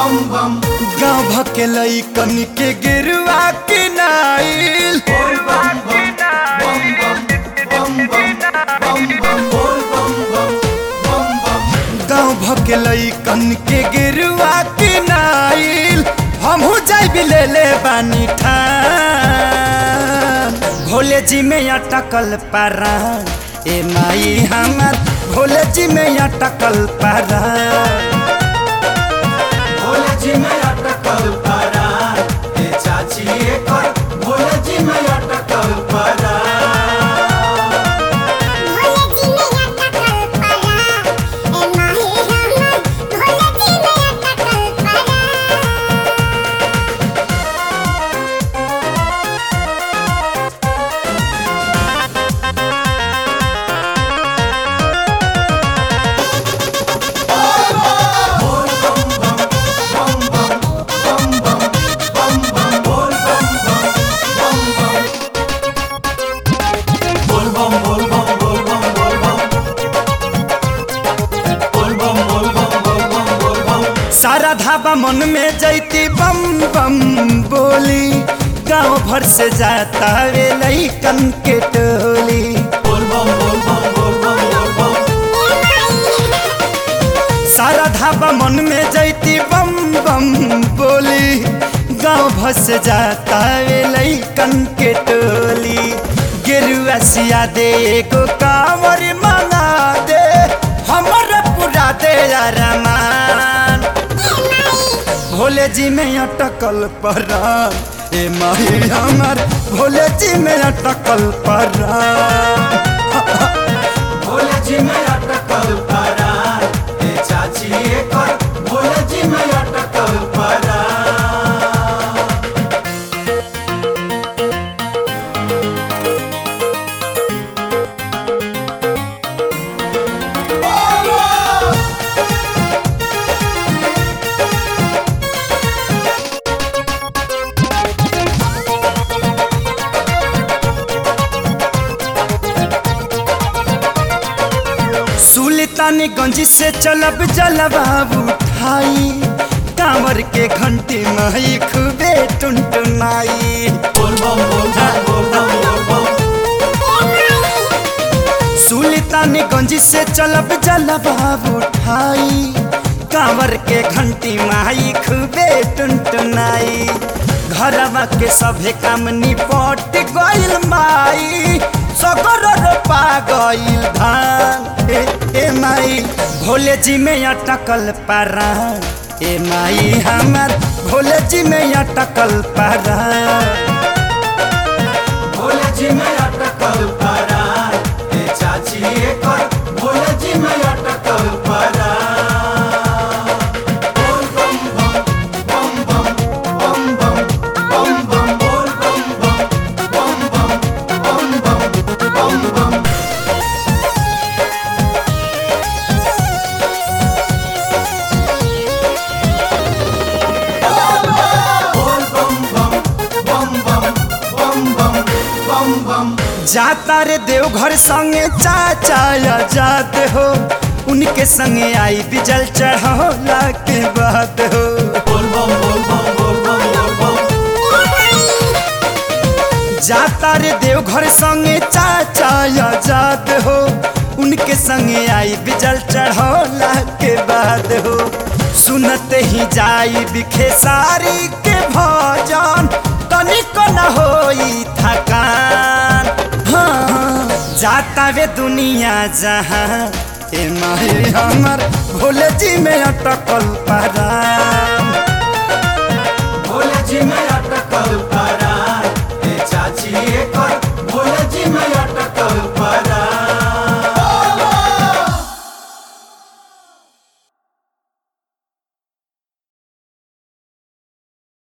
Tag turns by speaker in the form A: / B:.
A: गाँव भके लैकन के गिरुआ के नाइल गाँव भके लैकन के गिरुआ के नाइल हमहू जाइबी ले ले बानी ठान भोले जी में अटकल पारा ए माई हमार भोले जी में अटकल पारा
B: भोले जी में अटकल पड़ा ए चाची एकर भोले जी में अटकल पड़ा
C: भोले जी में अटकल पड़ा ए माही हमर भोले जी में अटकल पड़ा
B: बोल बम बोल बम बोल बम बोल बम बोल बम बोल बम बोल बम बोल बम
A: सारा धाबा मन में जैती बम बम बोली गांव भर से जाता वे लैकन के टोली
B: बोल बम बोल बम बोल बम बोल बम
A: सारा धाबा मन में जैती बम बम बोली गांव भर से जाता वे लैकन के टोली गेरुआ सिया दे एगो कांवर मंगा दे हमर पूरा दे अरमान भोले जी में अटकल परान ए माही हमर भोले जी में अटकल परान
B: भोले जी में अटकल पड़ा ए चाची एकर भोले जी में अटकल पड़ा
A: सुल्तानगंज से चलब जलवा उठाई कांवर के घंटी माई खूबे टुनटुनाई
B: बोल बम बोल बम बोल बम बोल बम
A: सुल्तानगंज से चलब जलवा उठाई कांवर के घंटी माई खूबे टुनटुनाई घरवा के सभे काम निपट गइल माई सगर रोपा गइल धान ए, ए माई भोले जी में अटकल पारा ए माई हमार भोले जी में अटकल पारा
B: भोले जी में अटकल पड़ा ए चाची एकर भोले जी में अटकल पड़ा बोल बम बम बम बम बम बम बम बम बोल बम बम बम बम बम बम बम बम बोल बम बम बम बम बम बम बम बम
A: जाता रे देवघर संगे चाचा या जाते हो उनके संगे आई बिजल चढ़ौला के बात हो
B: बोल बम बोल बम बोल बम बोल बम
A: जाता रे देवघर संगे चाचा या जाते हो उनके संगे आई बिजल चढ़ौला के बाद हो सुनते ही जाई बिखे सारी के भजन तनिको न होई थकान हाँ, जाता वे दुनिया जहाँ ए माही हमर भोले जी में अटकल परान
B: भोले जी में